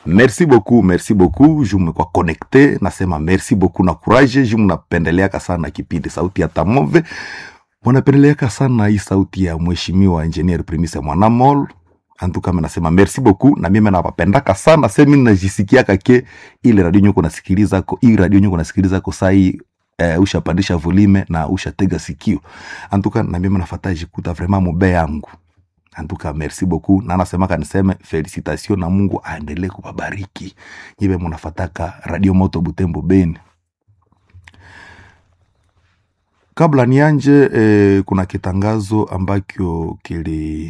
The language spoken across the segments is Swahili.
merci beaucoup merci beaucoup ju mmekuwa connecte nasema merci beaucoup na courage ju mnapendeleaka sana kipindi sauti ya tamove munapendeleaka sana hii sauti ya mheshimiwa engineer primise mwanamol antukame nasema merci beaucoup na mimi nawapendaka sana semi najisikiaka ke ile radio nyuko nasikiliza ko hii radio nyuko nasikiliza ko sai eh, ushapandisha volume na ushatega sikio antuka na mimi nafata jikuta vraiment mube yangu antuka merci beaucoup na nasemaka niseme felicitation na mungu aendelee kuwabariki nyiwe munafataka radio moto butembo beni kabla nianje eh, kuna kitangazo ambacho kili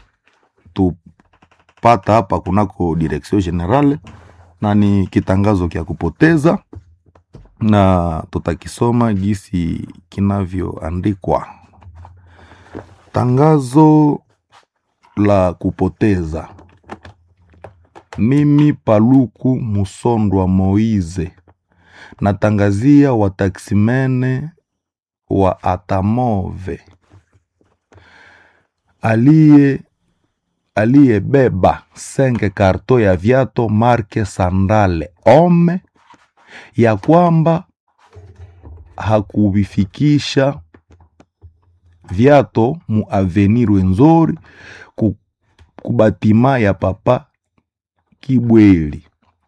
tupata hapa kunako direction generale na ni kitangazo kya kupoteza na tutakisoma gisi kinavyoandikwa tangazo la kupoteza mimi paluku musondwa moize natangazia wataksimene wa atamove aliye aliyebeba senge karto ya viato marke sandale ome ya kwamba hakuvifikisha viato mu avenir wenzori ku, kubatima ya papa Kibweli.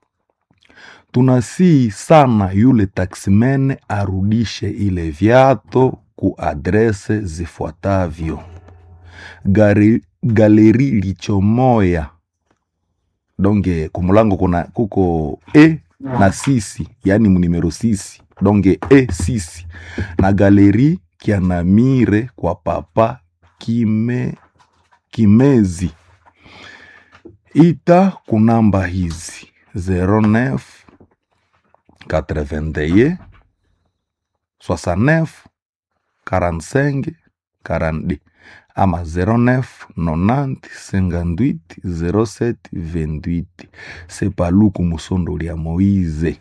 Tunasii sana yule taksimene arudishe ile viato ku adrese zifuatavyo: Gari, galeri lichomoya donge kumulango kuna kuko e na sisi yani munimero sisi donge e sisi na galeri kianamire kwa papa kime kimezi ita kunamba hizi 09 81 69 45 42 ama 09 90 58 07 28 sepaluku musondoli ya moize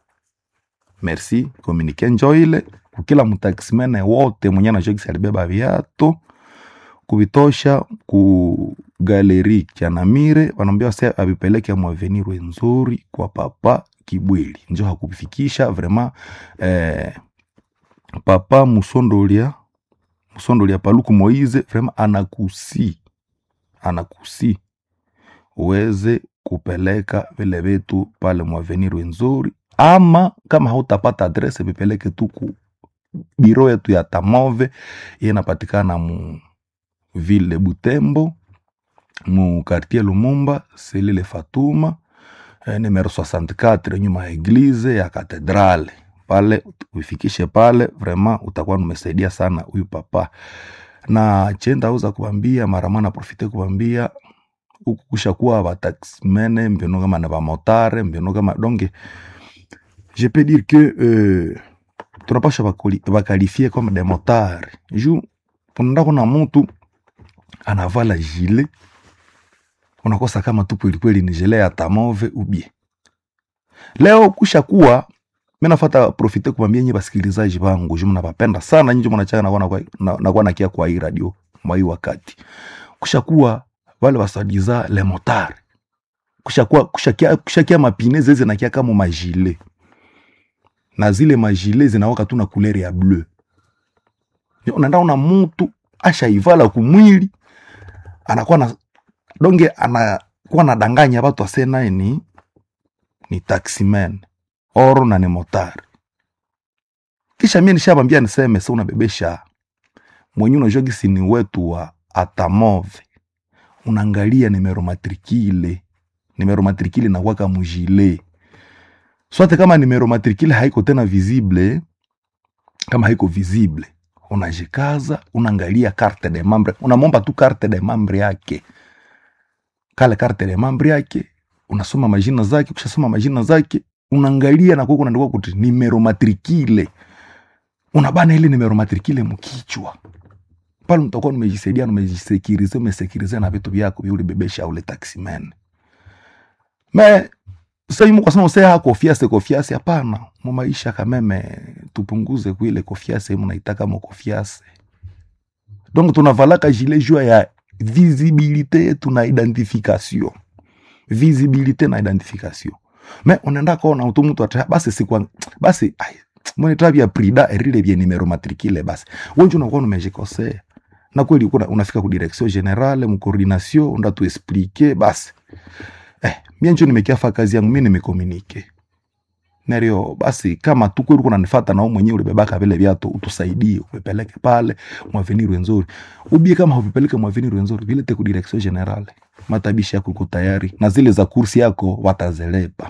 merci komunike njoile kukila mutaximene wote mwenye anajokisi alibeba viato kuvitosha ku galeri chanamire wanaambia wase avipeleke mwavenir wenzuri kwa papa kibweli njo hakuvifikisha vraiment eh, papa musondolia musondolia paluku moize vraiment anakusi anakusi uweze kupeleka vile vitu pale mwavenir wenzuri ama kama hautapata adrese vipeleke tu ku biro yetu ya tamove iye inapatikana mu ville butembo mu quartier lumumba selile fatuma eh, numero 64 nyuma ya eglize ya katedrale pale uifikishe pale vraiment utakuwa numesaidia sana huyu papa na chenda uza kubambia maramana profite kubambia huku kushakuwa bataximene mbiono kama na bamotare mbiono kama donge je peux dire que euh, tunapasha bakoli- bakalifie comme des motards ju unaenda kuna mtu anavala jile unakosa kama tu kwelikweli ni jile ya tamove ubie leo kusha kuwa mi nafata profite kubambia nyi basikilizaji bangu ju mnapapenda sana nyinyi mnachaka nakuwa nakuwa- na- nakuwa nakia kwa hii radio mwa hii wakati kusha kuwa wale wasadiza le motard kusha kuwa kushakia kushakia mapine zeze nakia kama majile na zile majile zinawaka tu na kulere ya bleu unaenda una mutu ashaivala kumwili anakuwa na donge anakuwa nadanganya batu ase naye ni ni taximan oro na ni motari kisha mie nishabambia niseme se unabebesha mwenye unajua gisi ni wetu wa atamove unaangalia nimero matrikile nimero matrikile nakwaka mujile swate kama nimero matrikile haiko tena visible kama haiko visible unajikaza unaangalia carte de membre unamomba tu carte de membre yake kale carte de membre yake unasoma majina zake ukishasoma majina zake unaangalia na kuko unaandikwa kuti nimero matrikile unabana ile nimero matrikile mkichwa pale mtakuwa nimejisaidia nimejisekirize umesekirize na vitu vyako vya ulibebesha ule taximan me saimu kwa sababu sea kofiase kofiase hapana mu maisha kameme tupunguze kuile kofiase munaitaka mo kofiase donc tunavalaka gilet jua ya visibilité yetu na identification visibilité na identification me unaenda kona utu mtu ata basi sikwa basi ai mwene tabia prida erile bie numero matricule basi wenje unakuwa umejikosea na kweli kuna unafika ku direction generale mu coordination unda tu expliquer basi eh mimi njo nimekiafa kazi yangu mimi nimekomunike Nerio basi kama tu kweli kuna nifata na wewe mwenyewe ulibebaka vile viatu utusaidie upeleke pale mwavenir wenzuri ubie kama upeleke mwavenir wenzuri vile te ku direction generale matabishi yako iko tayari na zile za kursi yako watazelepa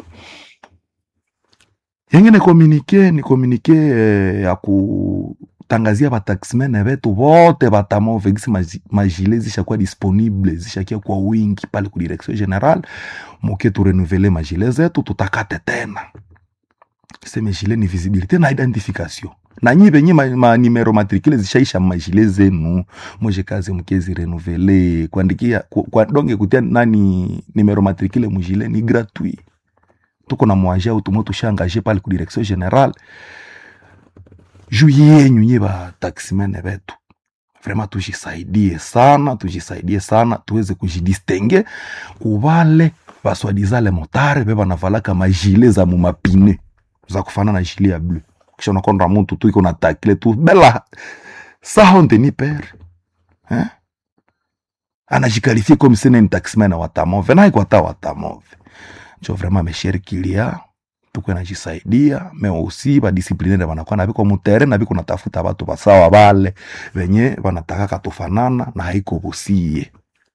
yengine komunike ni komunike eh, ya kutangazia bataximene vetu vote batamove gisi maji- majile zishakuwa disponible zishakia kwa wingi pale ku direction general muke turenuvele majile zetu tutakate tena seme jile ni visibilité na identification na nyi venye ma, ma numero matricule zishaisha majile zenu moje kazi mkezi renuvele kuandikia ku, kwa donge kutia nani numero matricule mujile ni gratuit tuko na mwaje au tumo tushangaje pale ku direction general juu yenyu nye ba taximene betu vraiment tujisaidie sana tujisaidie sana tuweze kujidistingue kubale baswadizale motare be banavalaka majile za mumapine za kufanana na jile ya bleu kisha unakonda muntu tu iko na takile tu bela sa honte ni pere eh? anajikalifie comme sene ni taximene watamove naiko ata watamove njo vraiment meshere kilia tuko najisaidia me aussi badisiplinere banakuwa na biko mutere na biko natafuta batu basawa bale venye banatakaka tufanana na haiko busie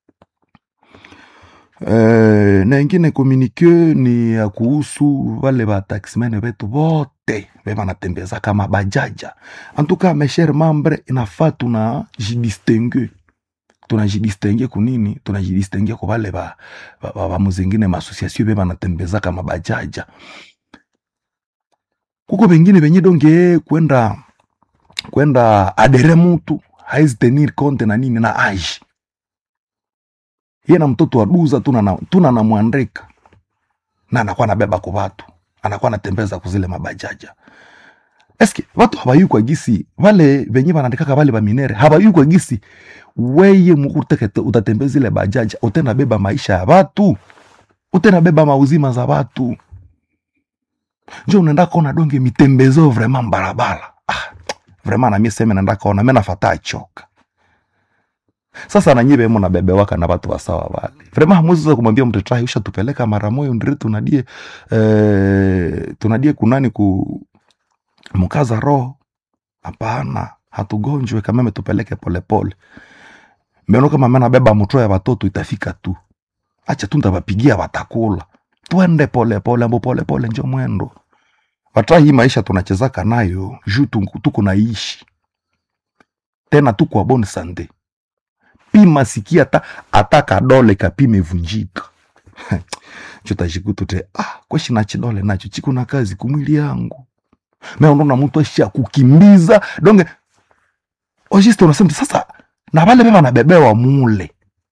Eh, na ingine komunike ni ya kuhusu wale bataximene betu bote be banatembeza kama bajaja antuka meshere mambre inafaa tuna jidistingue tunajidistingue kunini tunajidistingue kwa wale ba, ba, ba, ba muzingine maasosiasio be banatembeza kama bajaja kuko bengine benye donge kwenda kwenda adere mutu haizi tenir compte na nini na age ye na mtoto wa duza tuna na, tuna na mwandrika na anakuwa nabeba kwa watu anakuwa anatembeza kuzile mabajaja eske watu habayu kwa gisi wale venye wanaandikaka wale baminere habayu kwa gisi weye mukuteke utatembeza ile bajaja utena beba maisha ya watu utena beba mauzima za watu njo unaenda kona donge mitembezo vraiment barabara ah, vraiment na mie seme naenda kona me nafata achoka sasa nanyie bemo na bebe waka na watu wasawa wale vraiment hamuwezi kumwambia mtu trai usha tupeleka mara moyo ndiri tunadie eh, tunadie kunani ku mkaza roho hapana hatugonjwe kameme tupeleke polepole meno kama mena beba mutro ya watoto itafika tu acha tu ntawapigia watakula twende polepole ambo polepole njo mwendo watra hii maisha tunachezaka nayo juu tu- tuko naishi tena tuko wa bonne sante pima sikia hata hata kadole kapime vunjika chotajikutu te ah kweshi na chidole nacho chiko na kazi kumwili yangu meondona mtu asha kukimbiza donge ojiste unasema sasa na vale beba nabebewa mule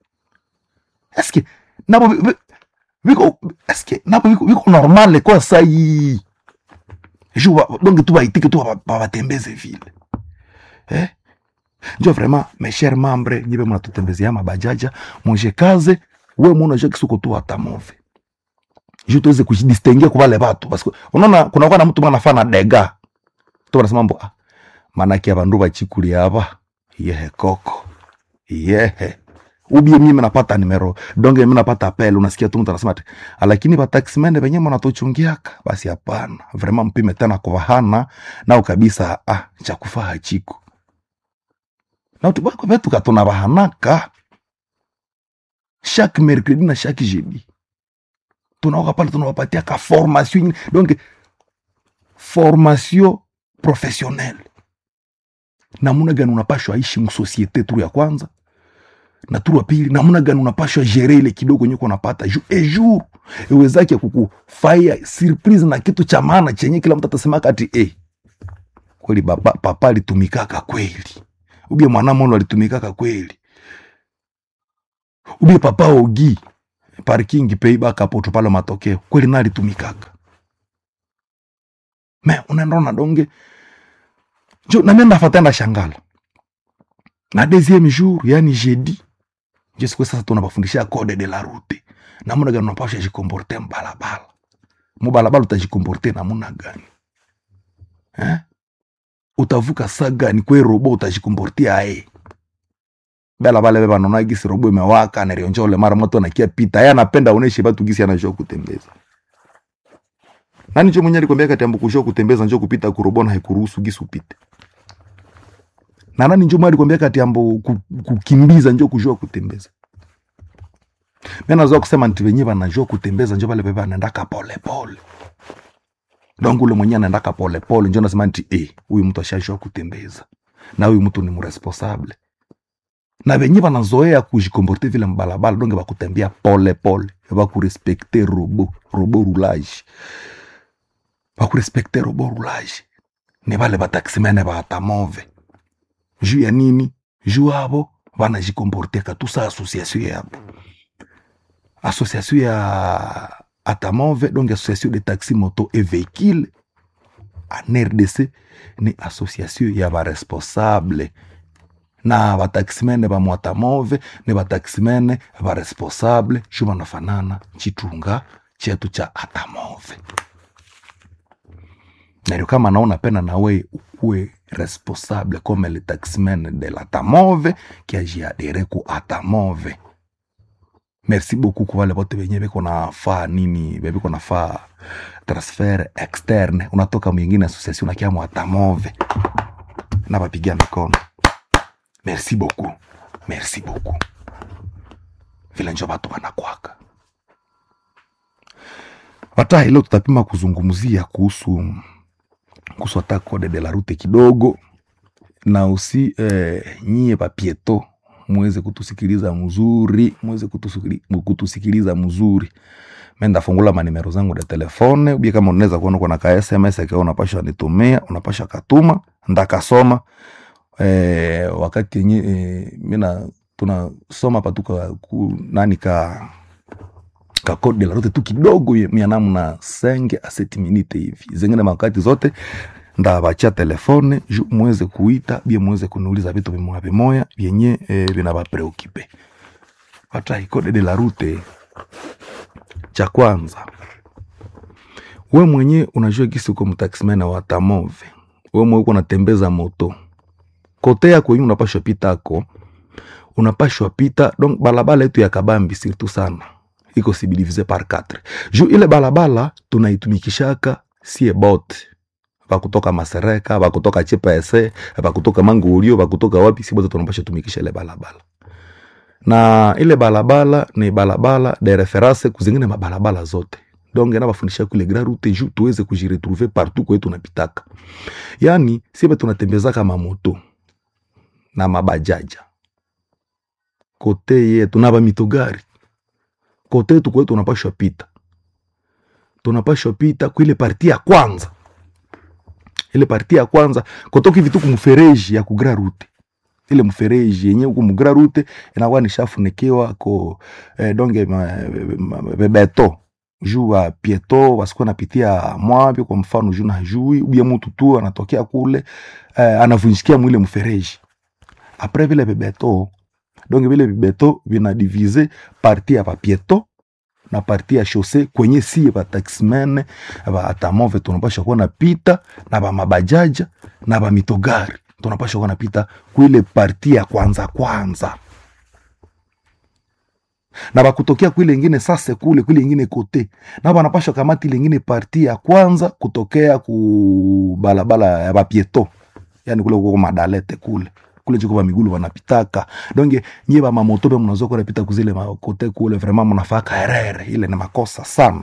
eske nabo vi- vi- viko eske nabo viko, viko normale kwa sai ju ba- donge tu baitike tu ba- babatembeze vile eh? njo vraiment mes chers membres nyibe munatutembezea mabajaja monje kaze we muna je kisuko tu atamove ju tuweze kujidistingue kwa wale watu parce que unaona kuna kwa na mtu mwana fana dega tu wanasema mbo ah manake abandu bachikuli aba yehe koko yehe ubie mimi napata nimero donge mimi napata apel unasikia tu mtu anasema ati "Ah, lakini bataximende benye mnatochungiaka basi hapana vraiment mpime tena kwa hana nao kabisa ah cha kufaa hachiko na utubako betu katuna bahanaka chaque mercredi na chaque jeudi tunaoka pale tunawapatia ka formation ingine. donc formation professionnelle namuna gani unapashwa ishi msosiete turu ya kwanza na turu ya pili namuna gani unapashwa gere ile kidogo nyeko unapata ju ejour iwezake kukufaya surprise na kitu cha maana chenye kila mtu atasema kati eh kweli baba, papa alitumikaka kweli ubie mwanamolo alitumikaka kweli ubie papa ogi parking peibaka poto pale matokeo kweli na alitumikaka me unaenda na donge jo na mimi nafata na shangala na deuxième jour yani jeudi je siku sasa tunabafundisha code de la route namuna gani unapasha jikomporte mbalabala mubalabala utajikomporte namuna gani eh? utavuka saa gani kwe robo utajikomporte aye bela bale banona gisi robo imewaka nerionja ule mara moto anakia pita ye anapenda oneshe batu gisi anajua kutembeza nani njo mwenye alikwambia kati ambu kujua kutembeza njo kupita kurobo na haikuruhusu gisi upite na nani njo mwenye alikwambia kati ambu ku- kukimbiza njo kujua kutembeza mi nazoa kusema nti venye vanajua kutembeza njo vale veve anaendaka polepole donc ule mwenye anaendaka polepole njo nasema nti eh, huyu mtu ashajua kutembeza na huyu mtu ni mresponsable na venye vanazoea kujikomporte vile mbalabala donge vakutembea polepole vakurespekte robo robo roulage vakurespekte robo roulage ni vale vataksimene vatamove juu ya nini juu avo vanajikomporteka tusa association yabo association ya atamove donc association de taxi moto et véhicule en rdc ni association ya baresponsable na bataximene ba mwatamove ni bataximene baresponsable shu banafanana chitunga chetu cha atamove nario kama naona pena nawe ukuwe responsable comme le taximene de l'atamove kiajiadere ku atamove merci beaucoup kwa wale wote wenye beko nafaa nini beko nafaa transfer externe unatoka mwingine association unakia mwatamove na bapigia mikono merci beaucoup merci beaucoup vile njo batu wanakwaka hata leo tutapima kuzungumzia kuhusu kuhusu hata code de la route kidogo na usi eh, nyie papieto muweze kutusikiliza mzuri muweze kutusikili- kutusikiliza mzuri menda fungula manimero zangu da telefone ubie kama unaweza kuona kuna ka sms akiwa unapasha nitumia unapasha katuma ndakasoma eh, wakati yenye eh, mina tunasoma patuka ku, nani ka ka code de la route tu kidogo ye- mia namna senge a seti minute hivi zingine makati zote ndabachia telefone ju muweze kuita bie muweze kuniuliza vitu vimoya vimoya vyenye eh, vinabapreokipe hata code de la route cha kwanza we mwenye unajua gisi uko mtaximena wa tamove we mwenye uko unatembeza moto kote yako yenye unapashwa pita ako unapashwa pita donc balabala yetu ya kabambi surtout sana iko sibilivize par 4 juu ile balabala tunaitumikishaka sie bote vakutoka masereka vakutoka chpse vakutoka mangulio vakutoka wapi si bote tunapasha tumikisha ile balabala na ile balabala ni balabala de reference kuzingine mabalabala zote donc nabafundisha kule grand route ju tuweze kujiretrouver partout kwetu tunapitaka yani sibe tunatembezaka mamoto na mabajaja kote yetu na bamitogari kote yetu kwetu tunapashwa pita tunapashwa pita kuile parti ya kwanza ile parti ya kwanza kotoka hivi tu kumfereji ya kugra route ile mfereji yenye huku mugra route inakuwa nishafunikiwa ko eh, donge ma- ma- ma- bebeto juu wa pieto wasikuwa napitia mwavyo kwa mfano juu najui ubie mutu tu anatokea kule eh, anavunjikia mwile mfereji apres vile bebeto donc vile vibeto vinadivize parti ya papieto na parti ya shose kwenye sie bataximene baatamove tunapasha kuwa napita na bamabajaja na bamitogari tunapasha kuwa napita kuile parti ya kwanza kwanza na bakutokea kuile ingine sase kule kuile ingine kote na banapasha kamati ile ingine parti ya kwanza kutokea ku balabala ya bapieto yani kule kuko madalete kule kule chiko bamigulu banapitaka donge nyie bamamoto be mnazoa kuwa napita kuzile makote kule vraiment mnafaka erere ile ni makosa sana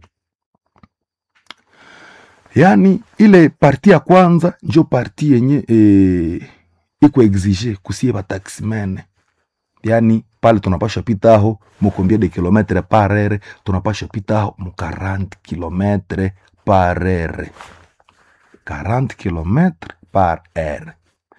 yani ile parti ya kwanza njo parti yenye e, iko exige kusie bataximene yani pale tunapasha pita aho mukombia de kilometre par heure tunapasha pita aho mu 40 kilometre par heure 40 kilometre par heure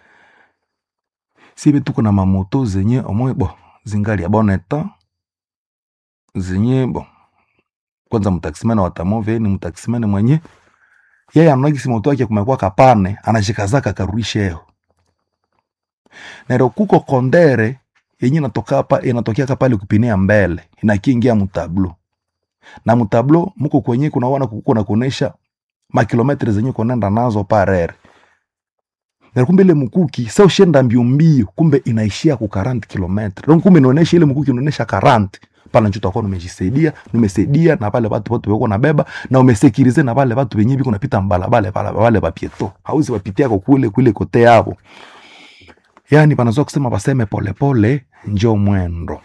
sibe tuko na mamoto zenye omwe bo zingali ya bon etat zenye bo kwanza mtaksimene watamove ni mtaksimene mwenye yeye anagisi moto wake kumekuwa kapane anashikazaka karudisha yeo nero kuko kondere yenye inatoka hapa inatokea pale kupinea mbele inakiingia mutablo na mutablo muko kwenye kunaona kuna kuonesha makilometri zenye kunaenda nazo parere na kumbe ile mkuki sa ushenda mbio mbio kumbe inaishia ku 40 kilometre donc kumbe inaonesha ile mkuki inaonesha 40 pala njo utakuwa umejisaidia umesaidia na pale watu wote wako nabeba na umesekirize na pale watu wenyewe biko napita mbalabale pale wale bapieto hauzi wapitia kwa kule kule kote hapo yani panazoa kusema baseme polepole njo mwendo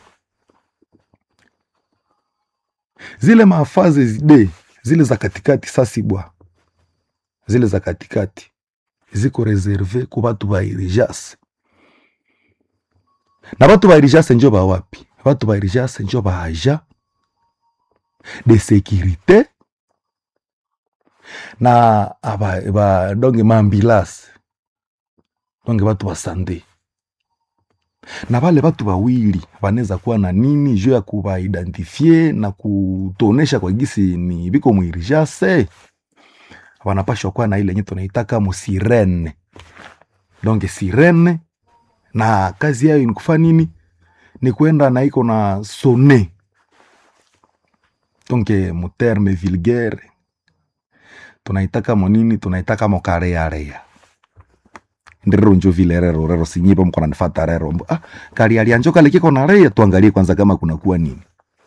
zile mafaze zide zile za katikati sasibwa zile za katikati ziko reserve ku batu ba irijase na batu ba irijase njo ba wapi batu ba irijase njo ba aja de sécurité na aba, ba donge maambilase donge batu ba sande na bale batu bawili banaweza kuwa na nini juu ya kubaidentifie na kutonesha kwa gisi ni biko mwirijase wanapashwa kuwa na ile yenye tunaitaka musirene donc sirene na kazi yayo ni kufa nini ni kwenda na iko na sone donc muterme vulgaire tunaitaka monini tunaitaka mokarearea ndirero njo vile rero rero sinyipo mko nanifata rero Mbo, ah, kali alianjo kale kiko na rea tuangalie kwanza kama kuna kuwa nini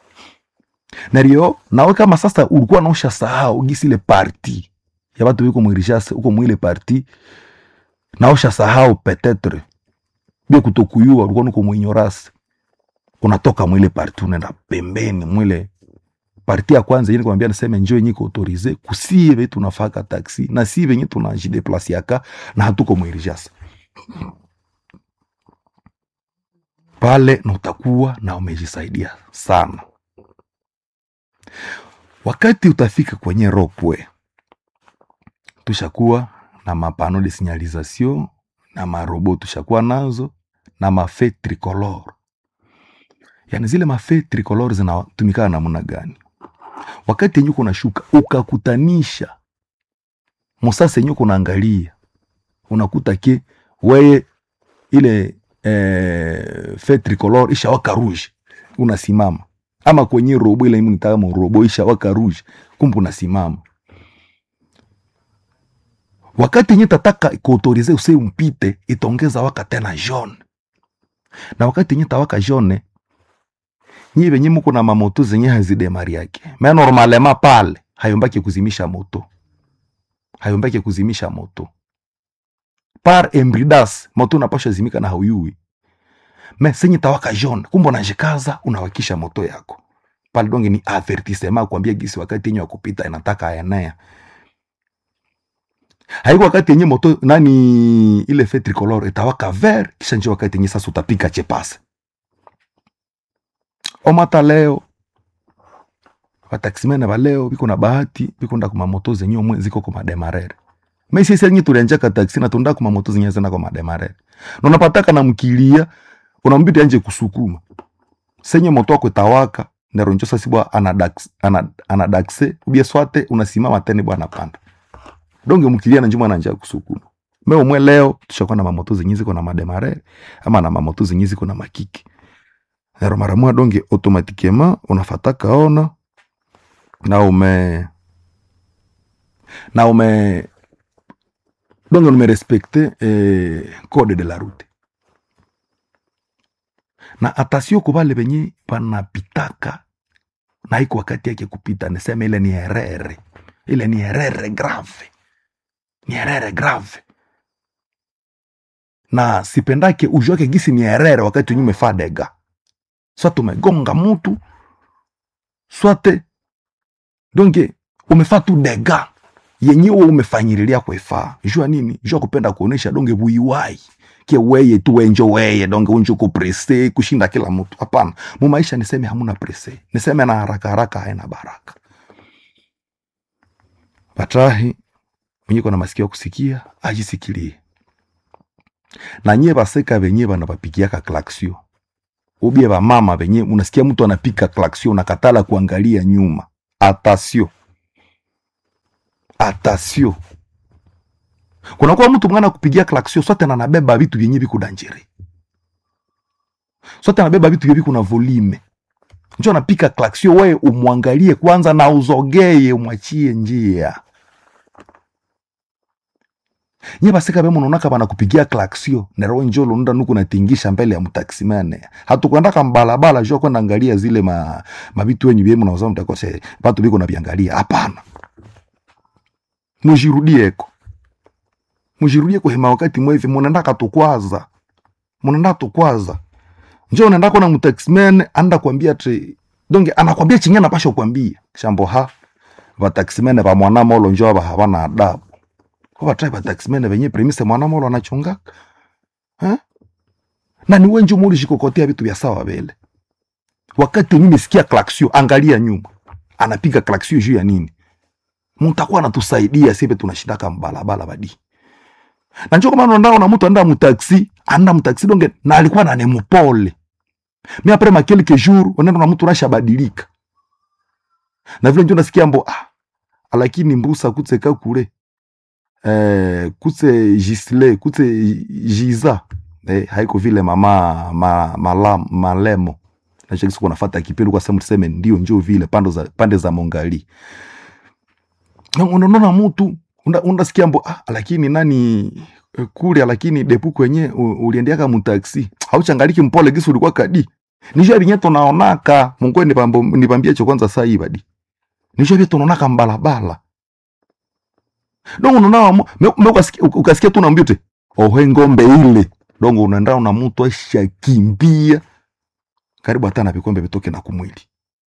nario nawe kama sasa ulikuwa naosha sahau gisi ile parti ya batu biko mwirishase uko mwile parti naosha sahau petetre bia kutokuyua ulikuwa nuko mwinyorase unatoka mwile parti unaenda pembeni mwile parti ya kwanza yini kwambia niseme njo yenye autorize kusie be tunafaka taxi na si venye tunajideplasiaka na hatuko mwirishase pale na utakuwa na umejisaidia sana wakati utafika kwenye ropwe tushakuwa na mapano de signalisation na marobo tushakuwa nazo na mafe tricolor yani zile mafe tricolor zinatumikana namna gani wakati yenye kunashuka ukakutanisha musasa yenye kunaangalia unakuta ke weye ile eh, fe tricolor ishawaka rouge unasimama ama kwenye robo ile mnitaka robo ishawaka rouge kumbe unasimama wakati yenye tataka kuautorize use umpite itaongeza waka tena jaune na wakati yenye tawaka jaune nyi venye muko na mamoto zenye hazidemari yake me normalema pale hayombaki kuzimisha moto hayombaki kuzimisha moto par embridas moto unapasha zimika na hauyui me senye tawaka jaune kumbe unajikaza unawakisha moto yako pale donge ni avertissement kuambia gisi wakati yenye wakupita inataka aenea haiko wakati yenye moto nani ile fe tricolor itawaka ver kisha njo wakati yenye sasa utapika chepase omata leo wataximene baleo biko na bahati biko nda kuma moto zenye omwe ziko kuma demarere mesi senye tulianjaka taxi na tunda kuma moto zenye zina kuma demarere na unapataka na mkilia unambidi anje kusukuma senye moto wako itawaka ndero njo sasa bwa anadax anadaxe ubia swate unasimama tena bwana panda donge mkilia na njuma na njia kusukuma me omwe leo tushakuwa na mamoto zenye ziko na mademare ama na mamoto zenye ziko na makiki nero mara moja donge automatiquement unafataka ona na ume na ume donge umerespecte eh, code de la route na atasio kubale benye panapitaka na iko wakati yake kupita niseme ile ni herere ile ni herere grave ni herere grave na sipendake ujuake gisi ni herere wakati wenye umefaa dega swate umegonga mutu swate donge umefaa tu dega yenyewe umefanyirilia kwefaa jua nini jua kupenda kuonesha donge buiwai ke weye tu wenjo weye donge unjo kuprese kushinda kila mtu hapana mumaisha niseme hamuna prese niseme na haraka haraka haina baraka batrahi mwenye kona masikio ya kusikia ajisikilie na nyie baseka benye bana bapigiaka klaksio ubie bamama benye unasikia mtu anapika klaksio unakatala kuangalia nyuma atasio atasio kunakuwa mtu mwana kupigia klaksio sote na nabeba vitu vyenye viko danjere sote anabeba vitu vyevi kuna volume njo anapika klaksio wewe umwangalie kwanza na uzogeye umwachie njia nye basika bemo nonaka banakupigia klaksio nero njo londa nuku natingisha mbele ya mtaksimane hatukwendaka mbalabala jo kwenda angalia zile ma mabitu wenyu byemu nauza mtakose batu biko nabiangalia hapana mujirudieko mujirudie kuhema wakati mwevi munaendaka tukwaza munaenda tukwaza njo unaenda kona mtaxman anda kwambia tre donge anakwambia chingi anapasha kukwambia shambo ha vataximene va mwanamolo njo ava havana adabu ko vatrae vataximene venye premise mwanamolo anachongaka ha? na ni wenji muli shikokotea vitu vya sawa vele wakati wenye mesikia klaksio angalia nyuma anapiga klaksio juu ya nini mutakuwa natusaidia sipe tunashindaka mbalabala badi na njo kama nondao na mtu anda mutaxi anda mutaxi donge na alikuwa na nemupole mi apres ma quelques jours unaenda na mtu unashabadilika na vile njo nasikia mbo ah, lakini mbusa kutseka kule eh, kutse gisle kutse jiza eh, haiko vile mama ma, mala, malemo nachokisiku nafata kipindi kwa sehemu tuseme ndio njo vile pande za, pande za mongali Na unaona mtu unda- undasikia mbo ah, lakini nani eh, kule lakini depu kwenye u- uliendeaka mutaksi hauchangaliki mpole gisi ulikuwa kadi nisho vinye tunaonaka mungu nipambo- nipambie cho kwanza saa hii badi nisho vye tunaonaka mbalabala dongo unaona mu- me- me ukasikia- uk- ukasikia tu naambia te ohe ngombe ile dongo unaenda na mtu ashakimbia karibu hata na vikombe vitoke na kumwili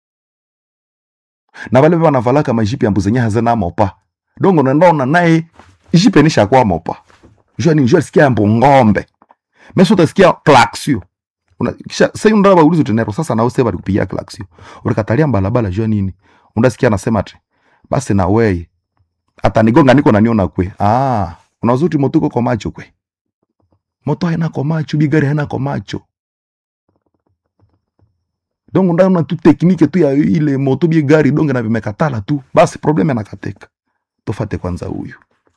na vale vanavalaka majipi ambu zenye hazina mopa dongo unaenda naye jipe nisha kwa mopa jua ni jua sikia ambu ngombe meso utasikia klaksio Una- kisha sai unda baulizo tenero sasa nao sasa balikupigia klaksio ulikatalia mbalabala jua nini undasikia anasema ati basi na weye atanigonga niko naniona kwe ah unazuti moto uko kwa macho kwe moto haina kwa macho bigari haina kwa macho donc ndaona tu teknike tu ya ile moto bie gari donge na vimekatala tu basi probleme anakateka tofate kwanza huyu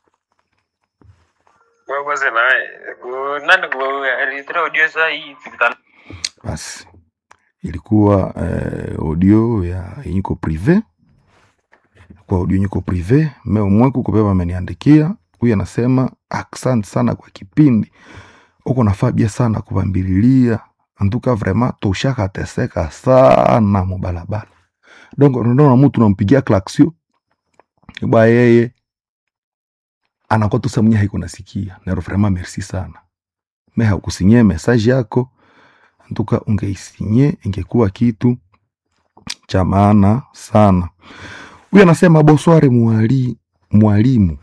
Wabaze naye ku nani ku alitoa audio saa hii tukutana basi ilikuwa eh, audio ya yenyiko prive kwa audio yenyiko prive me umweku kubeba ameniandikia huyu anasema asante sana kwa kipindi uko nafaa bia sana kubambililia antuka vrema tushakateseka sana mubalabala donc unaona mtu nampigia klaksio ba yeye anakuwa tu samnya haiko nasikia nero vrema merci sana me hakusinyie message yako antuka ungeisinye ingekuwa kitu cha maana sana huyu anasema bosware mwali, mwalimu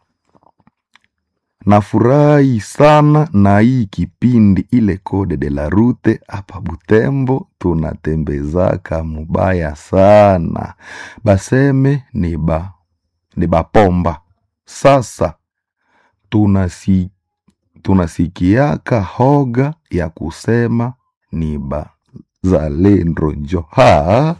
nafurahi sana na hii kipindi ile kode de la rute hapa butembo tunatembezaka mubaya sana baseme ni ba ni bapomba sasa tunasi, tunasikiaka hoga ya kusema ni bazalendo njo ha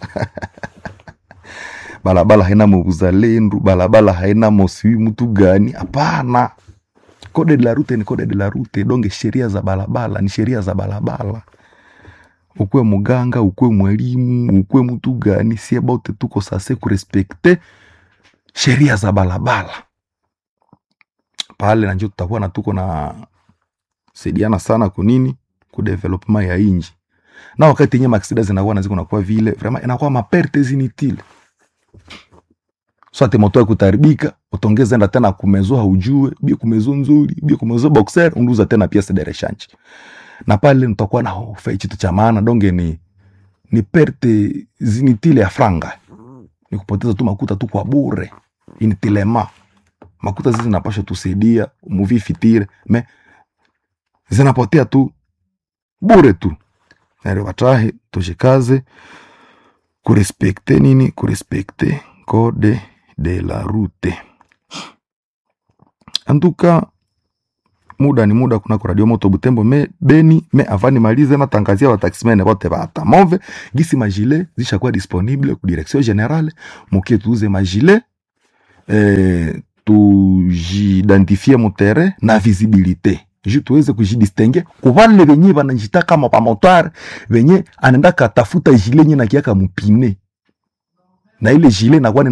balabala haina muzalendo balabala haina mosiwi mtu gani hapana kode de la rute ni kode de la rute donge sheria za balabala ni sheria za balabala ukwe muganga ukwe mwalimu ukwe mtu gani sie bote tuko sase kurespekte sheria za balabala pale nanjo tutakuwa na tuko na saidiana sana kunini kudevelopema ya inji na wakati yenye maksida zinakuwa naziko nakuwa vile vrema inakuwa maperte zinitile swate moto ya kutaribika utongeza enda tena kumezo haujue bie kumezo nzuri bie kumezo boxer unduza tena piese de rechange na pale nitakuwa na hofe chitu cha maana donge ni ni perte zinitile ya franga ni kupoteza tu makuta tu kwa bure initilema makuta zizi zinapasha tusaidia muvi fitire me zinapotea tu bure tu nare watahe tushikaze kurespekte nini kurespekte code de la route antuka muda ni muda kunako radio moto butembo me beni me avani malize natangazia wataximene bote bata move gisi magile zishakuwa disponible ku direction generale mukie tuuze magile eh, tujidentifie mutere na visibilité ju tuweze kujidistingue kuvale venye vanajita kama pamotare venye anaenda katafuta jile nye nakiaka mupine na ile jile nakuwa